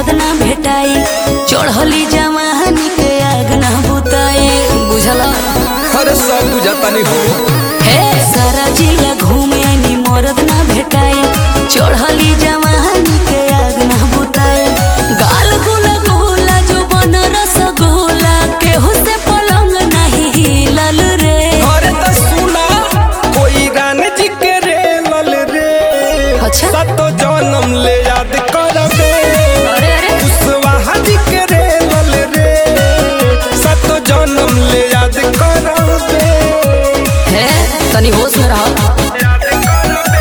मरद ना भेटाई चढ़ली जवानी के आग ना बुताई बुझला अरे सब बुझाता नहीं हो हे सारा जिला घूमे नी मरद ना भेटाई चढ़ली जवानी के आग ना बुताई गाल गुला गुला जो बन रसगुल्ला केहू से पलंग नहीं हिलल रे अरे तो सुना कोई गान जी के रे लल रे अच्छा। सतो जन्म ले याद करबे अरे अरे कुशवाहा जी के रे लल रे सतो जन्म ले याद करबे हे तनी होश में रहो याद करबे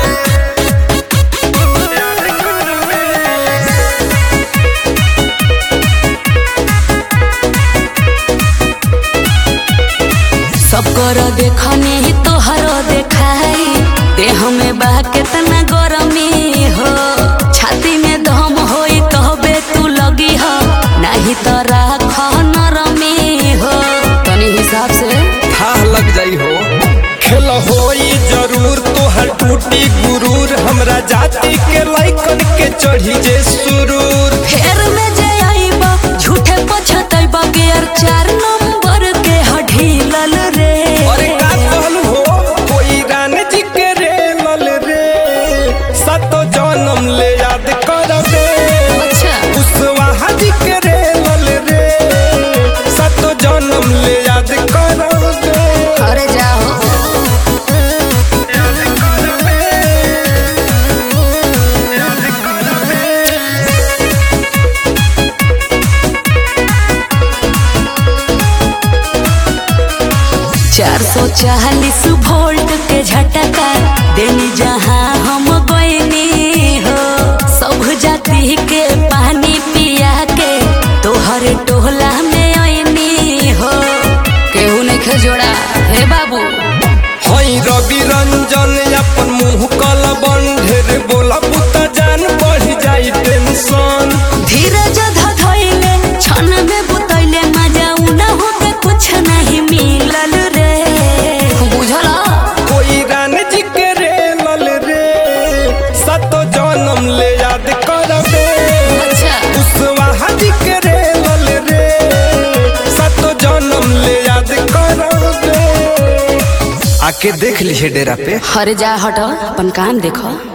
याद करबे सब कर देखने ही तोहरो देखाई देह में बा केतना गरमी हो छाती में दम होई कहबे तू लगी हो नहीं तो राख नरमी हो तनी हिसाब से था लग जाई हो खेल होई जरूर तोहर टूटी गुरूर हमरा जाति के लाइकन के चढ़ी जे सुरूर फेर में जे आईबा झूठे पछतैबा गियर चार नंबर के हढीलल रे अरे का कहलू हो कोई रान जी के रे लल रे सतो जन्म ले याद करबे अच्छा कुशवाहा जी के रे लल रे सतो जन्म ले याद करबे अरे जाओ याद करबे याद करबे चार सौ चालीस वोल्ट के झटका देनी जहाँ हम गईनी हो सब जाति के पानी पिया के तोहर टोला में आईनी हो केहू नहीं खे जोड़ा हे बाबू हई रवि रंजन अपन मुंह कल ढेर बोला पुता जान बढ़ जाई टेंशन धीरज धधैले क्षण में बुतैले मजा उना होके कुछ नहीं मिलल रे बुझला कोई रान जी के रे लल रे सतो जन्म ले याद करबे अच्छा कुशवाहा जी के रे लल रे सतो जन्म ले याद करबे आके देख लीजिए डेरा पे हरे जा हट अपन काम देखो